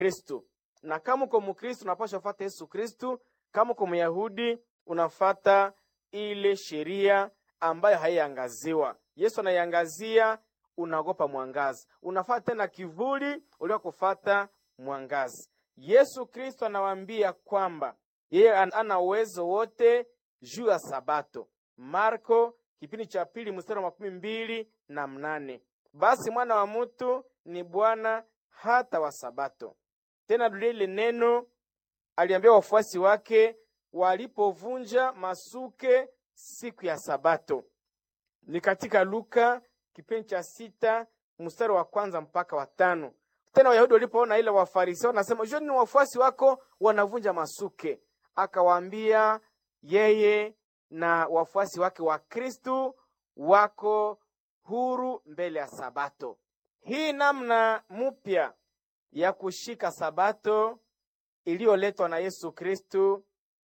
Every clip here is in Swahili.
Kristu, na kama uko Mkristu unapaswa kufuata Yesu Kristu. Kama uko Myahudi unafata ile sheria ambayo haiangaziwa. Yesu anaiangazia, unaogopa mwangazi, unafata tena kivuli uliokufata mwangazi. Yesu Kristo anawaambia kwamba yeye ana uwezo wote juu ya Sabato. Marko kipindi cha pili mstari wa makumi mbili na mnane. Basi mwana wa mutu ni Bwana hata wa Sabato. Tena dulia ile neno aliambia wafuasi wake walipovunja masuke siku ya Sabato, ni katika Luka kipindi cha sita mstari wa kwanza mpaka wa tano. Tena Wayahudi walipoona ile Wafarisayo wanasema jua ni wafuasi wako wanavunja masuke, akawaambia yeye na wafuasi wake wa Kristu wako huru mbele ya Sabato. Hii namna mpya ya kushika Sabato iliyoletwa na Yesu Kristu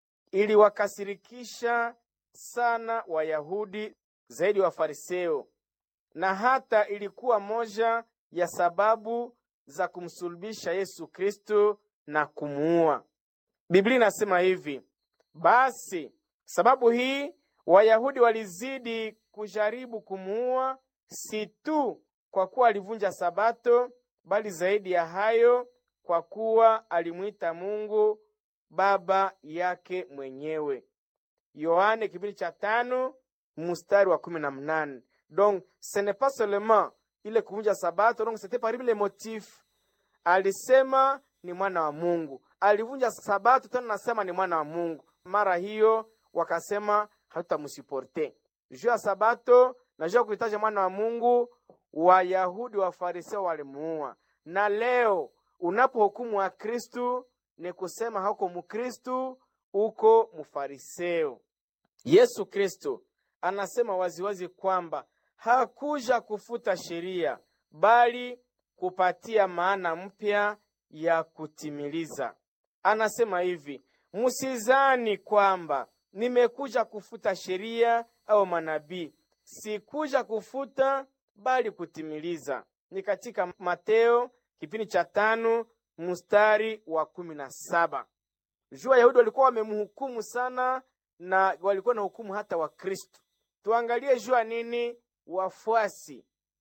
iliwakasirikisha sana Wayahudi zaidi Wafariseo, na hata ilikuwa moja ya sababu za kumsulubisha Yesu Kristu na kumuua. Biblia inasema hivi: basi sababu hii Wayahudi walizidi kujaribu kumuua, si tu kwa kuwa alivunja Sabato, bali zaidi ya hayo, kwa kuwa alimwita Mungu baba yake mwenyewe. Yohane kipindi cha tano mstari wa kumi na mnane. Donc ce n'est pas seulement ile kuvunja Sabato, donc c'était parmi les motifs. Alisema ni mwana wa Mungu, alivunja Sabato tena nasema ni mwana wa Mungu. Mara hiyo wakasema hatutamsuporte juu ya Sabato na juu ya kuhitaji mwana wa Mungu. Wayahudi wa Fariseo walimuua. Na leo unapohukumu wa Kristu ni kusema hauko Mkristu, uko Mfariseo. Yesu Kristo anasema waziwazi kwamba hakuja kufuta sheria bali kupatia maana mpya ya kutimiliza. Anasema hivi, msizani kwamba nimekuja kufuta sheria au manabii, sikuja kufuta bali kutimiliza. Ni katika Mateo kipindi cha tano mstari wa kumi na saba. Juu Wayahudi walikuwa wamemhukumu sana na walikuwa na hukumu hata wa Kristo. Tuangalie jua nini wafuasi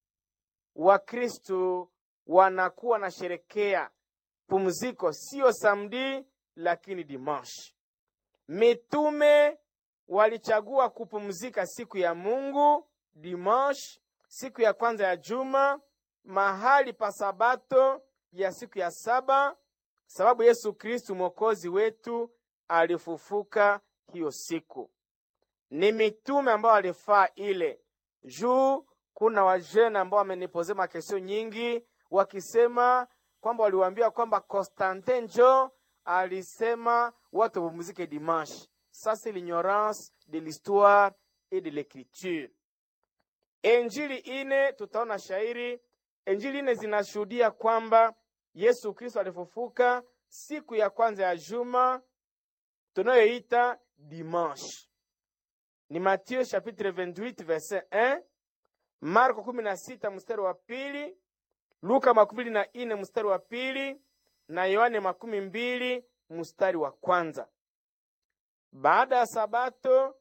wa Kristo wanakuwa na sherekea pumziko, siyo samdi lakini dimanche. Mitume walichagua kupumzika siku ya Mungu dimanche, siku ya kwanza ya juma, mahali pa sabato ya siku ya saba, sababu Yesu Kristu mwokozi wetu alifufuka hiyo siku. Ni mitume ambao walifaa ile juu. Kuna wajene ambao wamenipozea makesio nyingi wakisema kwamba waliwaambia kwamba Constantin njo alisema watu wapumzike dimanche. Sasa l'ignorance de l'histoire et de l'écriture. Injili ine tutaona shairi, injili ine zinashuhudia kwamba Yesu Kristo alifufuka siku ya kwanza ya juma tunayoita dimanche. Ni Mathieu chapitre 28 verset 1, Marko 16 mstari wa pili, Luka makumi mbili na ine mstari wa pili na Yohane makumi mbili mstari wa kwanza. Baada ya Sabato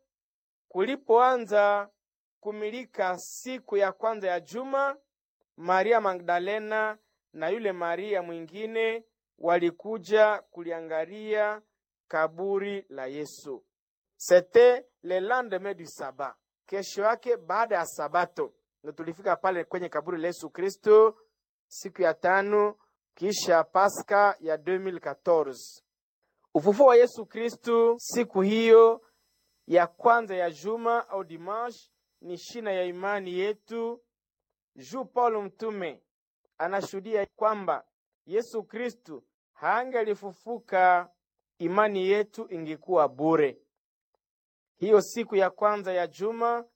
kulipoanza kumilika siku ya kwanza ya juma, Maria Magdalena na yule Maria mwingine walikuja kuliangalia kaburi la Yesu. C'était le lendemain du sabat, kesho yake baada ya Sabato ndo tulifika pale kwenye kaburi la Yesu Kristo siku ya tano kisha Pasaka ya 2014. Ufufuo wa Yesu Kristo siku hiyo ya kwanza ya juma au dimanche ni shina ya imani yetu. Juu Paulo mtume anashuhudia kwamba Yesu Kristo hangelifufuka, imani yetu ingekuwa bure. Hiyo siku ya kwanza ya juma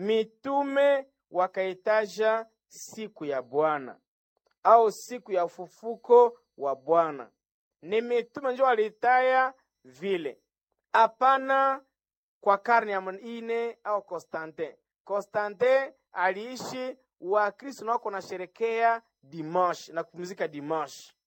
mitume wakaitaja siku ya Bwana au siku ya ufufuko wa Bwana. Ni mitume njo walitaya vile, hapana kwa karne ya ine au Konstantin. Konstantin aliishi Wakristo nako na sherekea dimanche na kupumzika dimanche.